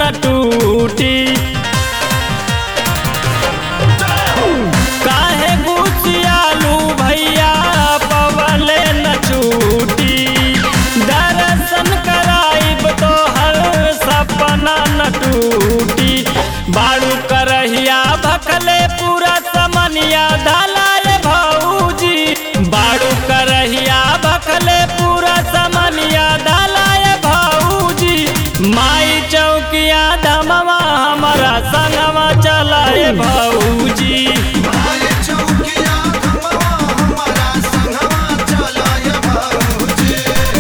न टूटी काहे गुसियालू भैया पवले न छूटी दर्शन कराइब तो हर सपना न टूटी बाड़ू करहिया भखले पूरा समनिया धलाए भौजी बाड़ू करहिया भखले पूरा समनिया धलाए भौजी माई चौकिया धमवा हमारा संगवा चलाए भौजी भाई चौकिया खमवा हमारा संगवा चलाय भौजी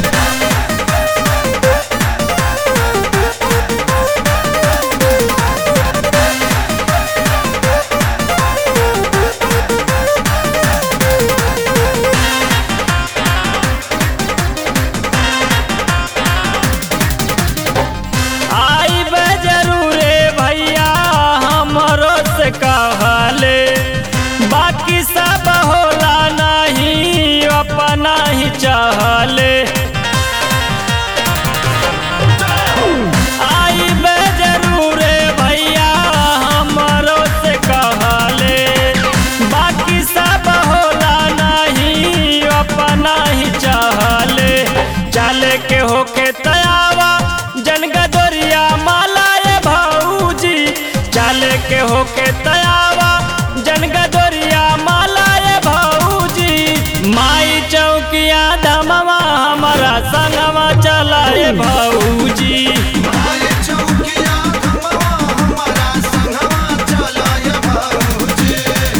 आई बे जरूरे भैया हमरो से कहले बाकी सब होला नहीं अपना ही चाहले आई बे जरूरे भैया हमरो से कहले बाकी सब होला नहीं अपना ही चाहले चले के होके तयावा जनगदोरिया मालाए भौजी चले के होके तयावा जनगदोरिया मालाए भौजी माई चौकिया धमवा हमारा संगवा चलाए भौजी भाई चौकिया खमवा हमारा संगवा चलाय भौजी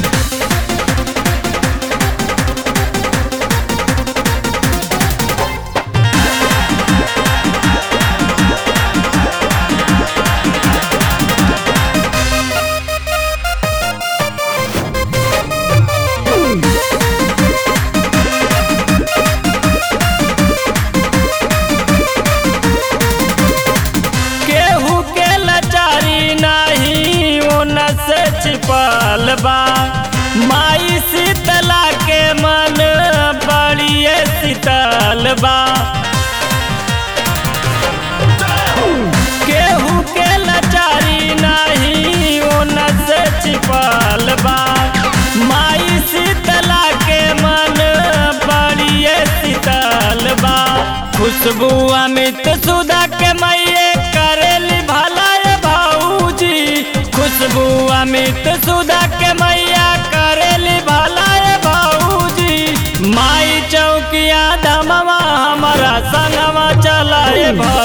केहू के लचारी नहीं उन से छिपल बा माई शीतला के मन बड़िए शीतल बा केहू के लचारी नहीं उन से छिपल बा माई शीतला के मन बड़िए शीतल बा खुशबू अमित सुधा के मैये करेली भलाए भौजी खुशबू अमित सुधा के मैया करेली भलाए भौजी माई चौकिया धमवा हमारा संगवा चलाए भौ